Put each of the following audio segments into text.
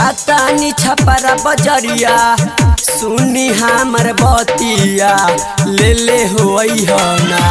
जाता नी छपरा बजरिया सुनी हमर बतिया ले ले होई हो ना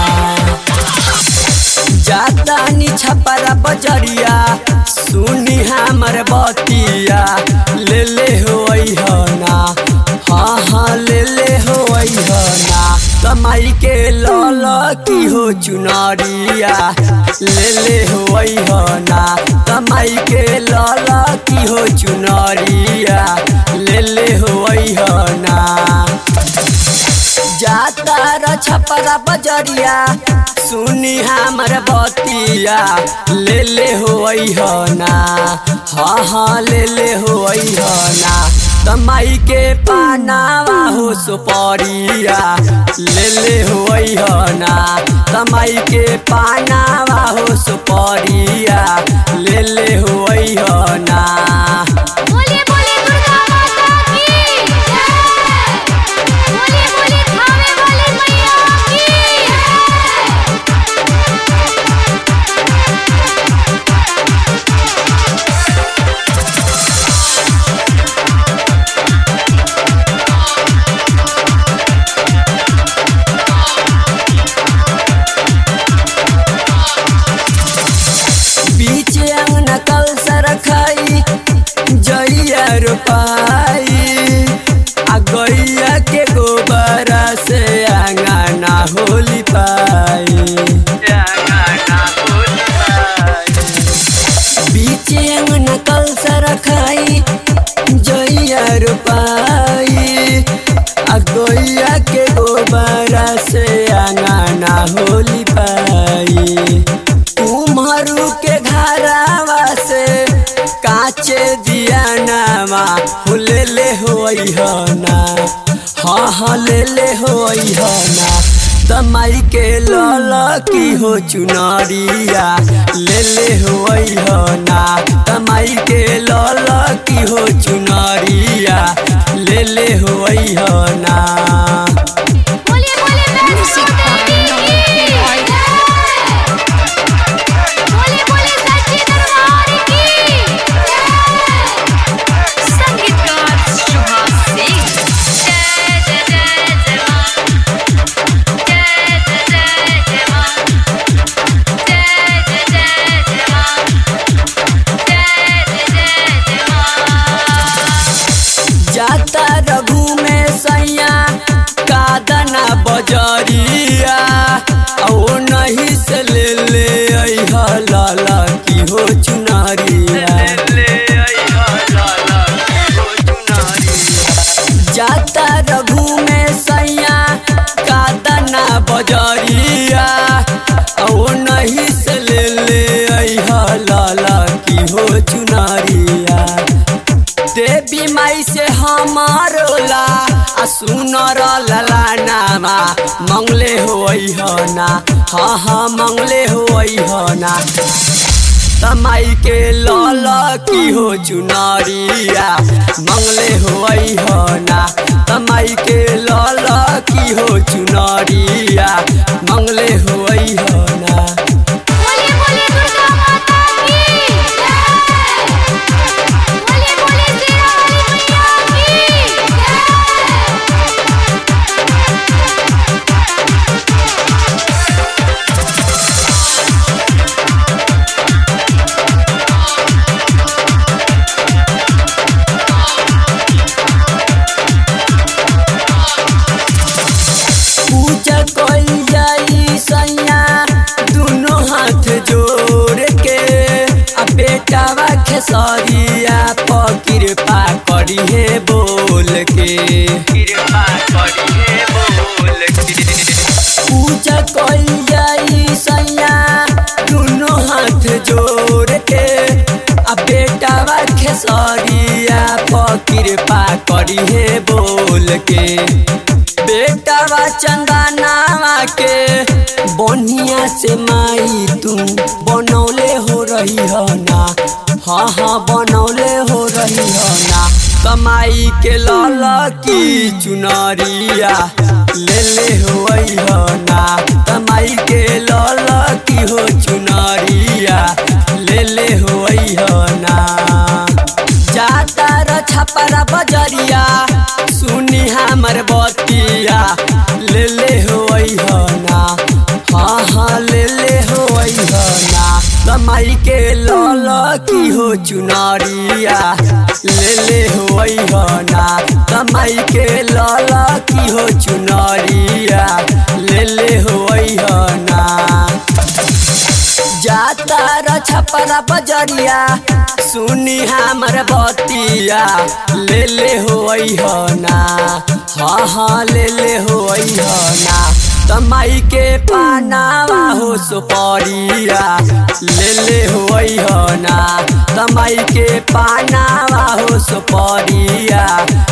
जाता नी छपरा बजरिया सुनी हमर बतिया ले ले होई हो ना हाँ हाँ ले ले होई हो ना कमाई के लल की हो चुनरिया ले ले होई हो ना कमाई के लल की हो चुनरिया ले ले होई हो ना जाता र छपरा बजरिया सुनी हमर बतिया ले ले होई हो ना हाँ हाँ ले ले होई हो ना कमाई के पानावा हो सुपरिया ले ले होई हो ना कमाई के पानावा हो सुपरिया ले ले होई हो ना बोलिए बोलिए दुर्गा माता की जय बोलिए बोलिए खावे वाली मैया की बीच अंगना कल सरखाई जइया रोपाई आ गैया के गोबरा से अंगना होली पाई बीच अंगना कल सरखाई जइया रोपाई आ गैया के गोबरा से अंगना होली पाई कुम्हरू के घरावा से काचे दिया नामा हो ले ले होई हो ना हाँ हाँ ले ले होई हो ना तमाई के लल की हो चुनरिया ले ले होई हो ना तमाई के लल की हो चुनरिया ले ले होई हो ना बोलिए बोलिए वैष्णो देवी की जय बोलिए बोलिए सच्ची दरबार की जय संगीतकार शुभा सिंह जय जय जय जय मां जय जय जय जय मां जय जय जय जय मां जय जय जय जय मां जाता रघु में सैया कादना बजरिया ओ नहीं से ले ले अइहा लाला की हो चुनारिया जाता रघु में सैया कादना बजरिया ओ नहीं से ले ले अइहा लाला की हो चुनारिया देवी माई से हमारोला आ सुनर लला नामा मंगले होई हो ना हाँ हाँ मंगले होई हो ना तमाई के लल की हो चुनरिया मंगले होई हो ना तमाई के लल की हो चुनरिया मंगले होई हो ना बोलिए बोलिए दुर्गा माता की जय बोलिए बोलिए शेरा वाली मैया की जय पूजा कइल जाई सैया दुनो हाथ जोड़ के आ बेटावा खेसरिया प कृपा करी हे बोल के कृपा करी हे बोल के पूजा कइल जाई सैया दुनो हाथ जोड़ के आ बेटावा खेसरिया प कृपा करी हे बोल के बेटावा चंदनावा के बनिया से माई तू बनौले हो रही हो ना हाँ हाँ बनौले हो रही हो ना कमाई के लाल की चुनरिया ले ले हो हो ना कमाई के लाल की हो चुनरिया ले ले हो हो ना जाता र छपरा बजरिया सुनी हमर बतिया ले ले हो ना हाँ हाँ ले ले हो ना कमाई के लल की हो चुनरिया ले ले हो ना कमाई के लल की हो चुनरिया ले ले हो ना जाता र छपरा बजरिया सुनी हमर बतिया ले ले हो ना हाँ हाँ ले ले हो ना कमाई के पानावा हो सुपरिया ले ले हो ना कमाई के पानावा हो सुपरिया